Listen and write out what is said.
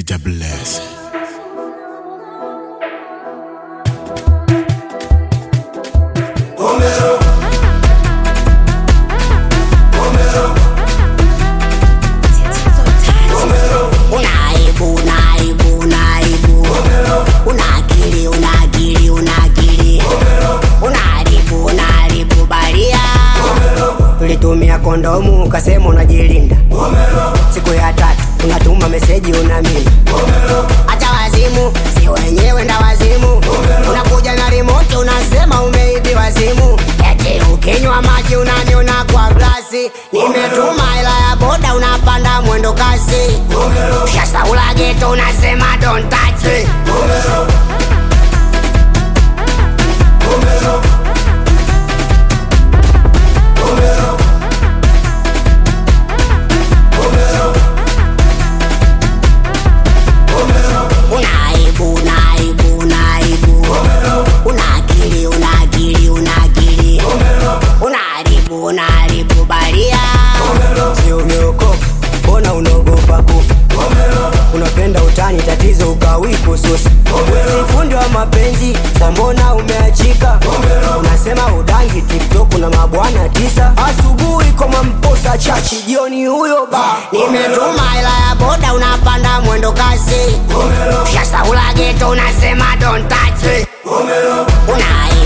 double S. Unaibu, unaibu, unaibu. Una akili, una akili, una akili. Unaharibu, unaharibu baria. Ulitumia kondomu ukasema unajilinda. Siku ya tatu unatuma meseji unamini. Acha wazimu, si wenyewe nda wazimu. Unakuja na remote unasema umeibiwa simu. Eti ukinywa maji unaniona kwa glasi. Nimetuma hela ya boda unapanda mwendo kasi. Ushasaula geto unasema don't touch it. Unaibu, unaibu, unaibu. Una akili, una akili, una akili. Unaharibu, unaharibu baria. Si umeokoka, mbona unaogopa kufa? Unapenda utani, tatizo ukawi kususa. Si fundi wa mapenzi, sa mbona umeachika? Unasema udangi TikTok na mabwana tisa. Asubuhi koma mposa chachi, jioni huyo ba. Nimetuma hela ya boda, unapanda mwendo kasi. Ushasaula geto, unasema don't touch it. Unaibu